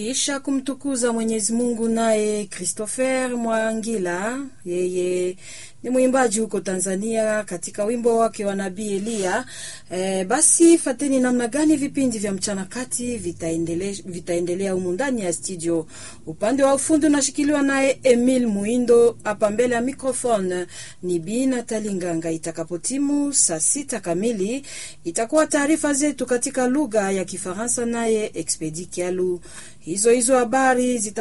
Kisha kumtukuza Mwenyezi Mungu, naye Christopher Mwangila, yeye ni mwimbaji huko Tanzania, katika wimbo wake wa Nabii Eliya. E, basi fateni namna gani vipindi vya mchana kati vitaendelea vitaendelea humu ndani ya studio. Upande wa ufundi unashikiliwa naye Emil Muindo, hapa mbele ya microphone ni Bi Natali Nganga. Itakapotimu saa sita kamili itakuwa taarifa zetu katika lugha ya Kifaransa, naye Expedi Kialu. Hizo hizo habari zita